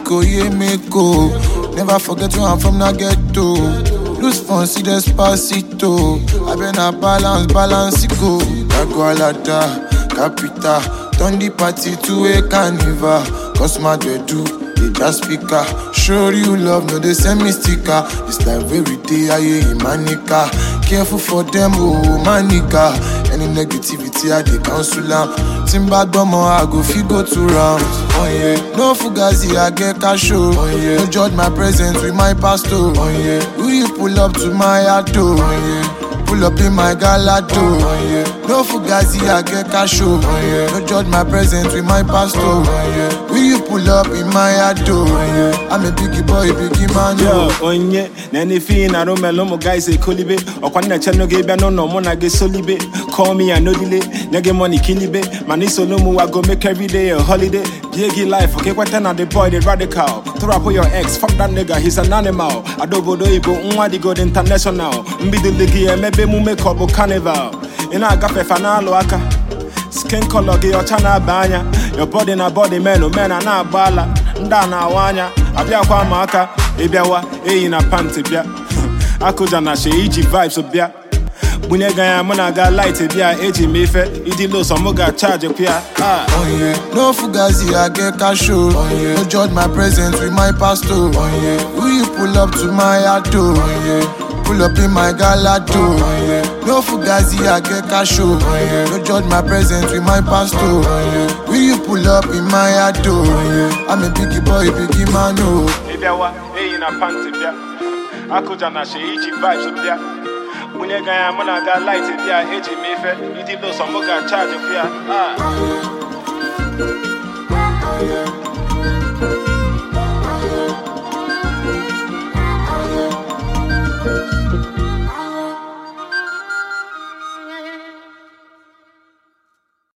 Mexico, yeah, Mexico. Never forget where I'm from, na ghetto. Lose fun, see despacito. I been a balance, balance it go. Dagualada, Capita. Turn the party to a carnival. Cause my do they just speaker. Show you love, no they send me sticker. It's like every day I hear manica. Careful for them, oh manica. Any negativity I they cancel am. Timba gbomo I go fit go two rounds. Oh yeah, no fugazi I get cash oh. Oh yeah, no judge my presence with my pastor. Oh yeah, will you pull up to my auto? Oh yeah. Pull up in my galado. Oh, yeah. No fugazi, I get cash. Oh, yeah. No judge my presence with my pastor. Oh, yeah. Will you pull up in my ado? Oh, yeah. I'm a biggie boy, biggie man. Yo, Oh. onye na anything na romelo mo guys e kolibe ọkwa nna che no ge bia no no mo na ge solibe call me and no delay nyege money kilibe man is no mu I go make every day a holiday big life okay kwata na the boy the radical throw up your ex fuck that nigga he's an animal adobodo ibo nwa di god international mbido ligi emebe mu make up carnival ị na-agafe fa na-alụ aka skin color gị ọcha na-aba anya your body na body men men a na-agba ala ndị a na-awa anya abịakwa ma aka ịbịawa eyi na panti bịa akụja na she iji vibes bịa bunye ga ya mụ na ga light bịa eji m ife ịdị los mụ ga-chaji kwa ya Ah. Oh yeah, no fugazi, I get cash. Oh yeah, no judge my presence with my pastor. Oh yeah, will you pull up to my auto? Oh yeah. Pull up in my galado. Oh, yeah. No fugazi, I get cash. Oh, yeah. No judge my presence with my pastor. Oh, yeah. Will you pull up in my ado? Oh, yeah. I'm a biggie boy, biggie man. Oh. ịbịawa eyi na panti bịa akụja na she iji vibes bịa bunye ga ya mụ na ga light bịa eji m ife ịdị los mụ ga-chaji kwa ya Ah.